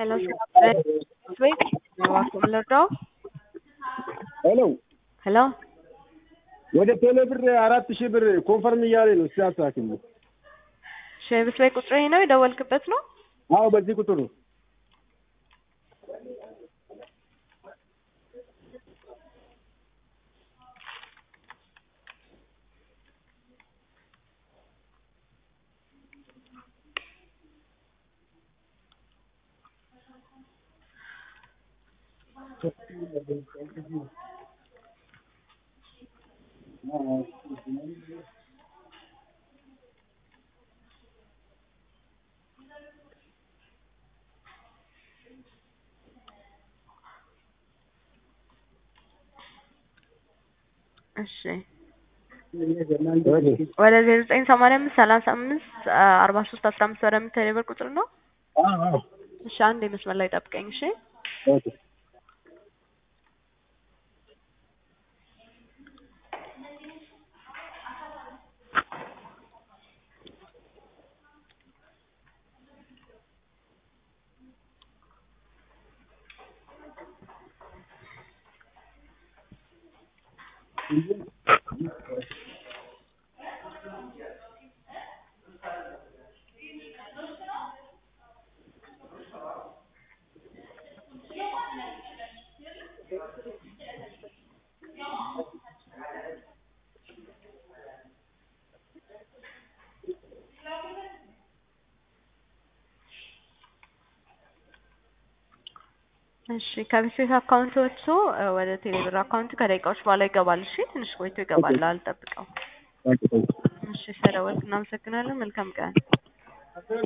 Hello, sir. Wait, እባክዎ ምን ልርዳዎ? ሄሎ ሄሎ ወደ ቴሌ ብር አራት ሺህ ብር ኮንፈርም እያለ ነው። እስቲ አስተካክል። ሼብስ ላይ ቁጥር ይሄ ነው የደወልክበት ነው? አዎ በዚህ ቁጥር ነው። እሺ ወደ ዜሮ ዘጠኝ ሰማንያ አምስት ሰላሳ አምስት አርባ ሶስት አስራ አምስት ወደ የምትሄድ የብር ቁጥር ነው። እሺ አንድ የመስመር ላይ ጠብቀኝ። እሺ እሺ ከቢስቤት አካውንት ወጥቶ ወደ ቴሌብር አካውንት ከደቂቃዎች በኋላ ይገባል። እሺ ትንሽ ቆይቶ ይገባል። አልጠብቀው። እሺ ስለደወልክ እናመሰግናለን። መልካም ቀን